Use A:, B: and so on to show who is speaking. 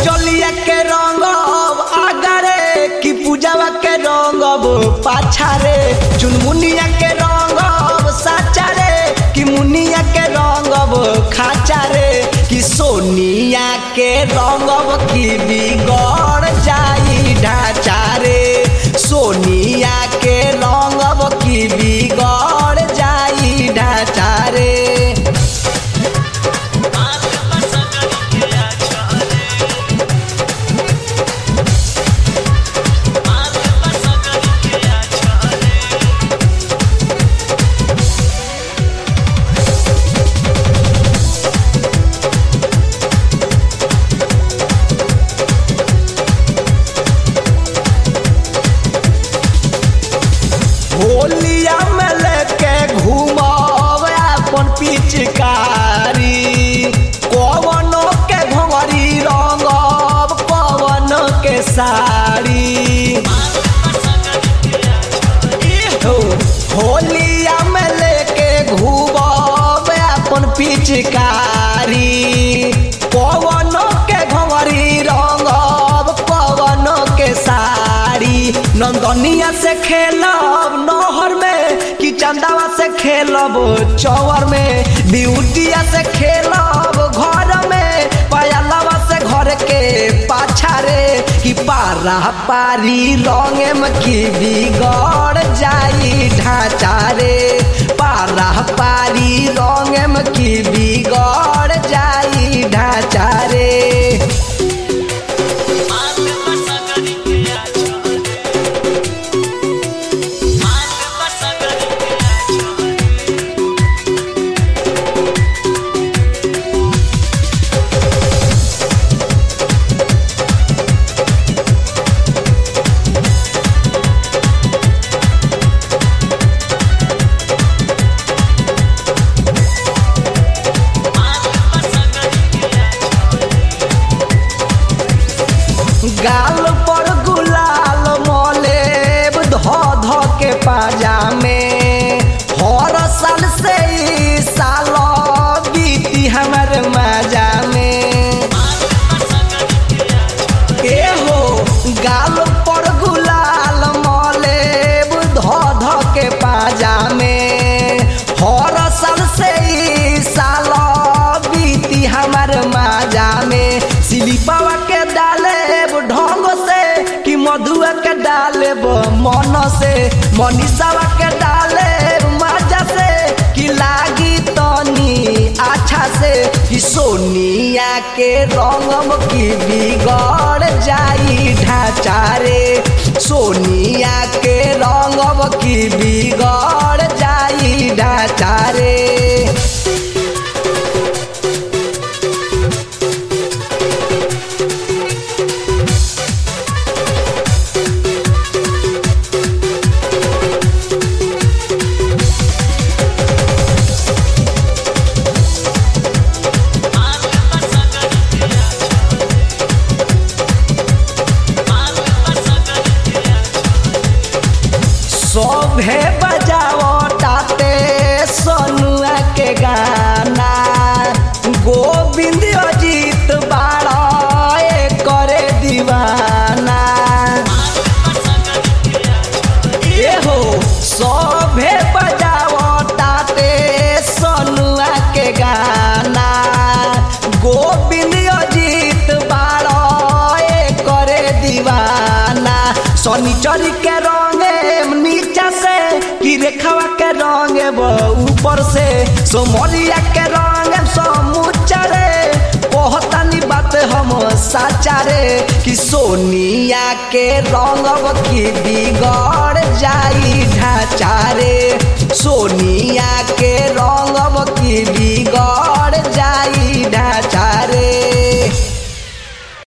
A: चलिया के रंगब आगरे कि पूजावा के रंगब पाछा रे चुनमुनिया के रंगब साचा रे कि मुनिया के रंगब खाचा रे कि सोनिया के रंगब की बिगड़ जाई ढाचा रे सोनिया के रंगब की बिगड़ जाई ढाचा रे होलिया में लेके घूमब अपन पिचकारी कवनो के घोंघरी रंगब कवन के साड़ी इहो, होलिया में लेके घूमब अपन पिचकारी कवनो के घोंघरी रंगब कवन के साड़ी नंदनिया से खेलब नहर में कि चंदावा से खेलब चौवर में ब्यूटिया से खेलब घर में पयलवा से घर के पाछा रे कि पारा पारी रंगे में की बिगड़ जाई ढांचा रे पारा पारी रंगे में की बिगड़ जाई ढांचा रे गाल पर गुलाल मलेब ध ध के पाजामे हर साल से ई साल बीती हमर मजा में ए हो गाल पर गुलाल मलेब ध ध के पाजामे हर साल से ई साल बीती हमर मजा में सिलिपावा के डालेब ढंग से कि मधुआ के डालेब मन से मनीषावा के डालेब मजा से कि लागी तनी अच्छा से कि सोनिया के रंगम की बिगड़ जाई ढांचा रे सोनिया के रंगम की बिगड़ जाई ढांचा रे सभे बजाओ ताते सोनुआ के गाना गोविंद अजीत बाड़ा करे दीवाना एहो सभे बजाओ ताते सोनुआ के गाना गोविंद अजीत बाड़ा करे दीवाना शनिचरी के रंगे नीचा से कि रेखावा के रंगे ऊपर से सोमरिया के रंगे समूचा रे कहतानी बात हम साचा रे कि सोनिया के रंगब की बिगड़ जाई ढांचा रे सोनिया के रंगब की बिगड़ जाई ढांचा रे